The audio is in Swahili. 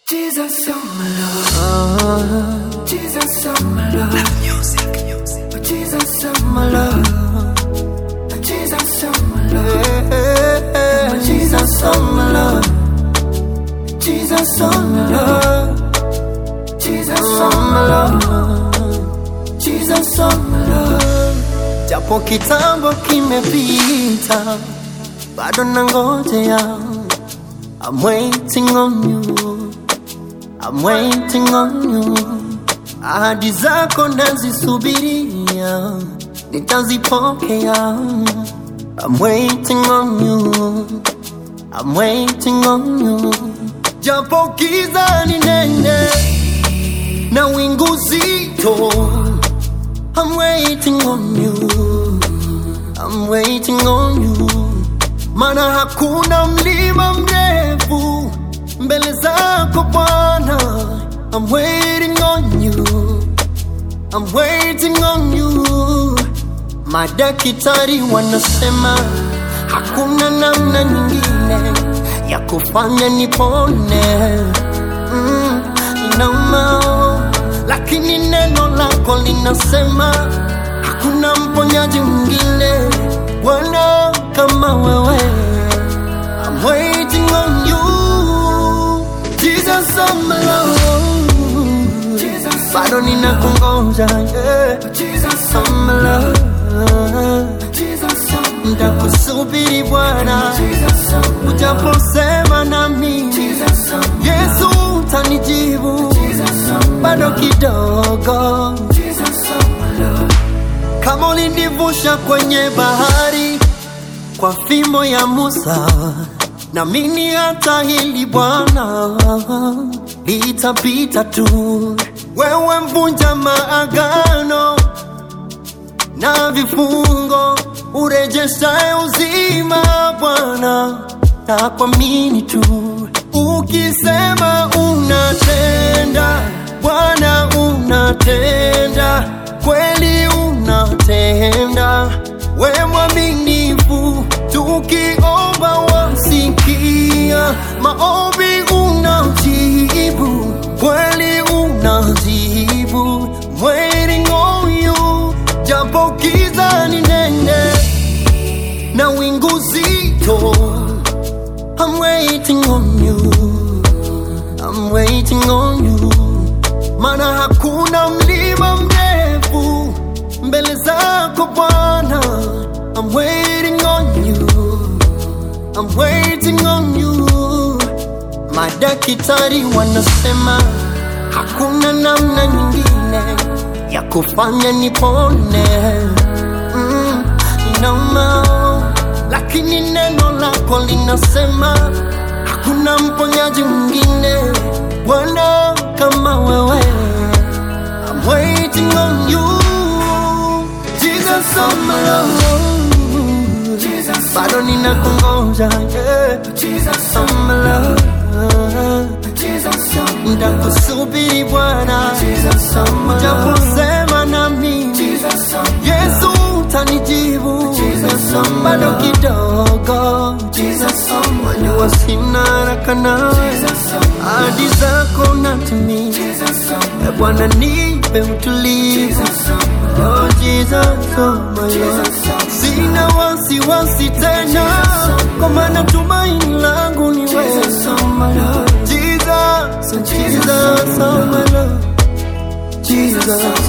Jesus, oh my Lord. Jesus, oh my Lord. Oh, Jesus, oh my Lord. Oh, Jesus, oh my Lord. Oh, Jesus, oh my Lord. Jesus, oh my Lord. Jesus, oh my Lord. Jesus, oh my Lord. japo kitambo kimepita, bado nangojea. I'm waiting on you, I'm waiting on you. Ahadi zako nazisubiria, nitazipokea. I'm waiting on you, I'm waiting on you. Japo giza ni nene na wingu zito I'm waiting on you. I'm waiting on you. Mana hakuna mlima mrefu mbele zako Bwana. I'm waiting on you. I'm waiting on you. Madaktari wanasema hakuna namna nyingine ya kufanya nipone. Mm, inauma lakini neno lako linasema hakuna mponyaji mwingine Bwana kama wewe. I'm waiting on you Jesus, oh my Lord. Jesus, Bado ninakungoja yeah. oh, Jesus, Oh my Lord. Jesus, oh my Nitakusubiri Bwana Jesus, oh my ujaposema nami Jesus, oh my Yesu utanijibu Jesus, oh my bado kidogo Jesus, oh my Lord. kama ulinivusha kwenye bahari kwa fimbo ya Musa, na mimi hata hili Bwana litapita tu. Wewe mvunja maagano na vifungo, urejeshaye uzima Bwana, na kuamini tu. Ukisema unatenda, Bwana unatenda, kweli unatenda, we mwaminifu, tukiomba wasikia, maombi unajibu, kweli unajibu, waiting on you, japo giza ni nene na wingu zito I'm waiting on you. I'm waiting on you. Mana hakuna mlima mrefu mbele zako Bwana. I'm waiting on you. I'm waiting on you. Madaktari wanasema hakuna namna nyingine ya kufanya nipone. Mm, inauma lakini neno lako linasema hakuna mponyaji mwingine Bwana kama wewe. I'm waiting on you Jesus, oh my Lord. Jesus, Bado ninakungoja yeah. Jesus, Oh my Lord. Jesus, oh my Nitakusubiri Bwana Jesus, oh my Lord. japosema na mimi Jesus, oh my Yesu utanijibu Jesus, oh my bado Lord. kidogo Jesus, oh my Lord. Jua sina haraka nawe Jesus, oh my ahadi zako natimia Jesus, oh my E Bwana nipe utulivu Jesus, oh my Oh Jesus, oh my Lord Jesus, oh Sina wasiwasi tena Kwa maana tumaini langu ni wewe Jesus, oh my Lord. Jesus, Jesus, oh my Lord Jesus,